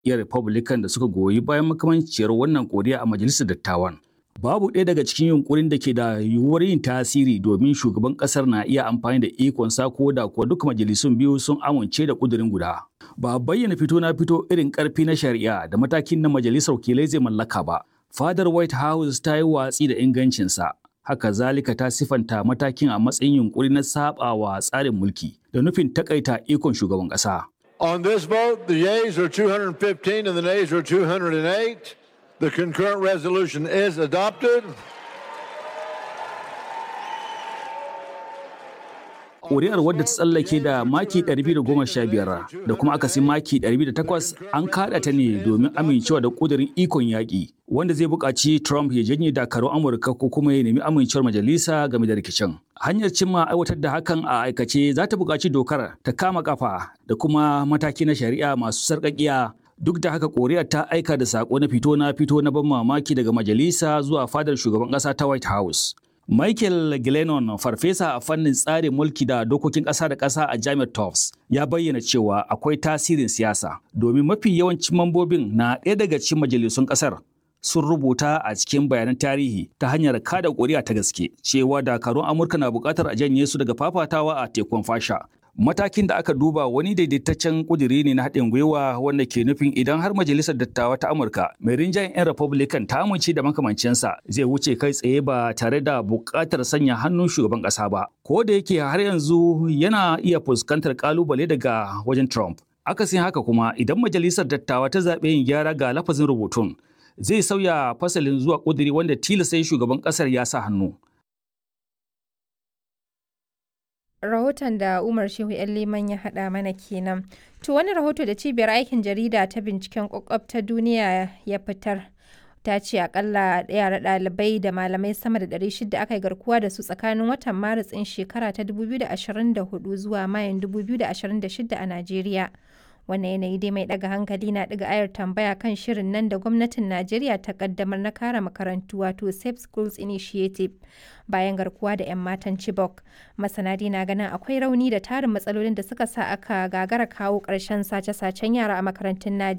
jam'iyyar Republican da suka goyi bayan makamanciyar wannan koriya a majalisar dattawan. Babu ɗaya daga cikin yunkurin da ke da yiwuwar yin tasiri domin shugaban ƙasar na iya amfani da ikonsa ko da kuwa duk majalisun biyu sun amince da ƙudurin guda. Ba a bayyana fito na fito irin ƙarfi na shari'a da matakin na majalisar wakilai zai mallaka ba. Fadar White House ta yi watsi da ingancinsa. Haka zalika ta sifanta matakin a matsayin yunkuri na saɓawa tsarin mulki da nufin takaita ikon shugaban ƙasa. On this vote, the yeas are 215 and the nays are 208. The concurrent resolution is adopted. Ƙuri'ar wadda ta tsallake da maki 215 da kuma akasin maki 208 an kaɗa ta ne domin amincewa da ƙudurin ikon yaƙi wanda zai buƙaci Trump ya janye dakarun Amurka ko kuma ya nemi amincewar majalisa game da rikicin. Hanyar cimma aiwatar da hakan a aikace za ta buƙaci dokar ta kama kafa da kuma mataki na shari'a masu sarƙaƙiya duk da haka koriya ta aika da sako na fito na fito na ban mamaki daga majalisa zuwa fadar shugaban ƙasa ta white house michael glennon farfesa a fannin tsarin mulki da dokokin ƙasa da ƙasa a jami'ar tufts ya bayyana cewa akwai tasirin siyasa domin mafi yawancin mambobin na ɗaya daga cikin majalisun ƙasar sun rubuta a cikin bayanan tarihi ta hanyar kada ƙuri'a ta gaske cewa dakarun amurka na buƙatar a janye su daga fafatawa a tekun fasha matakin da aka duba wani daidaitaccen kuduri ne na haɗin gwiwa wanda ke nufin idan har majalisar dattawa ta amurka mai rinjayen 'yan republican ta amince da makamancinsa zai wuce kai tsaye ba tare da buƙatar sanya hannun shugaban ƙasa ba ko da yake har yanzu yana iya fuskantar ƙalubale daga wajen trump akasin haka kuma idan majalisar dattawa ta zaɓe yin gyara ga lafazin rubutun zai sauya fasalin zuwa kuduri wanda tilasta shugaban ƙasar ya sa hannu rahoton da Umar Shehu ‘yan Liman ya haɗa mana kenan. To wani rahoto da cibiyar aikin jarida ta binciken kwakwab ta duniya ya fitar. Ta ce akalla yara ɗalibai da malamai sama da 600 aka yi garkuwa da su tsakanin watan Maris ɗin shekara ta 2024 zuwa Mayun 2026 a Najeriya. Wannan yanayi dai mai ɗaga hankali na ɗiga ayar tambaya kan shirin nan da gwamnatin Najeriya ta ƙaddamar na kare makarantu wato Safe Schools Initiative bayan garkuwa da 'yan matan Chibok. Masana na ganin akwai rauni da tarin matsalolin da suka sa aka gagara kawo ƙarshen sace-sacen yara a makarantun Najeriya.